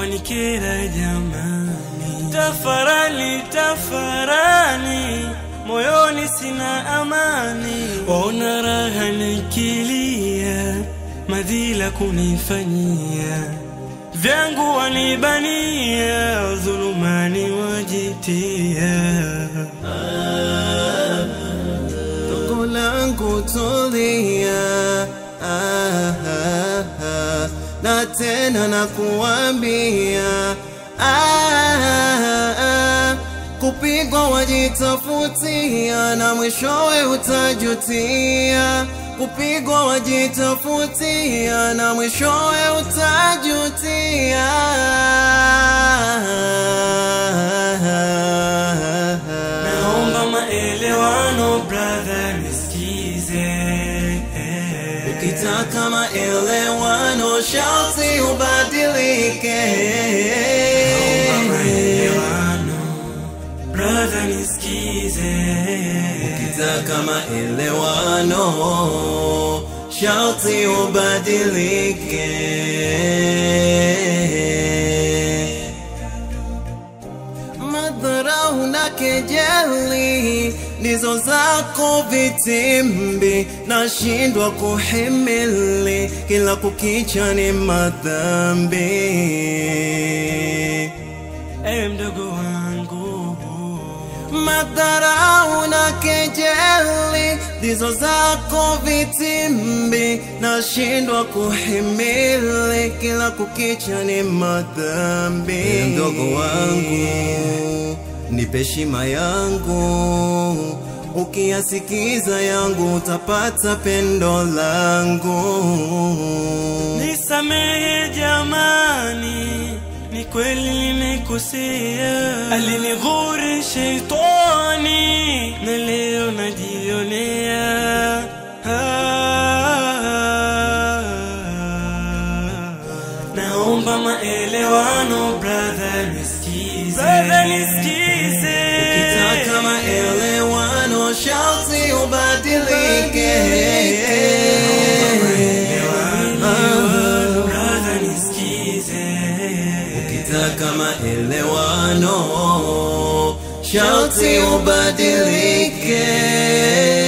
wanikera jamani, tafarani tafarani, moyoni sina amani, ona raha nikilia, madhila kunifanyia, vyangu wanibania, dhulumani wajitia. Dogo langu tulia, ah, ah, ah, na tena nakuambia ah, ah, kupigwa wajitafutia na mwishowe utajutia. Kupigwa wajitafutia na mwishowe utajutia. Naomba maelewano brother, nisikize Ukitaka maelewano sharti ubadilike. Naomba maelewano brother, nisikize Ukitaka maelewano sharti ubadilike. Madharau na kejeli ndizo zako vitimbi, nashindwa kuhimili, kila kukicha ni madhambi. ewe mdogo wangu Madharau na kejeli ndizo zako vitimbi, nashindwa kuhimili, kila kukicha ni madhambi. Mdogo wangu, nipe heshima yangu, ukiyasikiza yangu utapata pendo langu. Nisamehe jamani, ni kweli nimekosea, alinighuri sheitani na leo najionea. Ah, Naomba maelewano brother, nisikize, brother, nisikize. Ukitaka maelewano sharti ubadilike. Brother, nisikize. Ukitaka maelewano sharti ubadilike.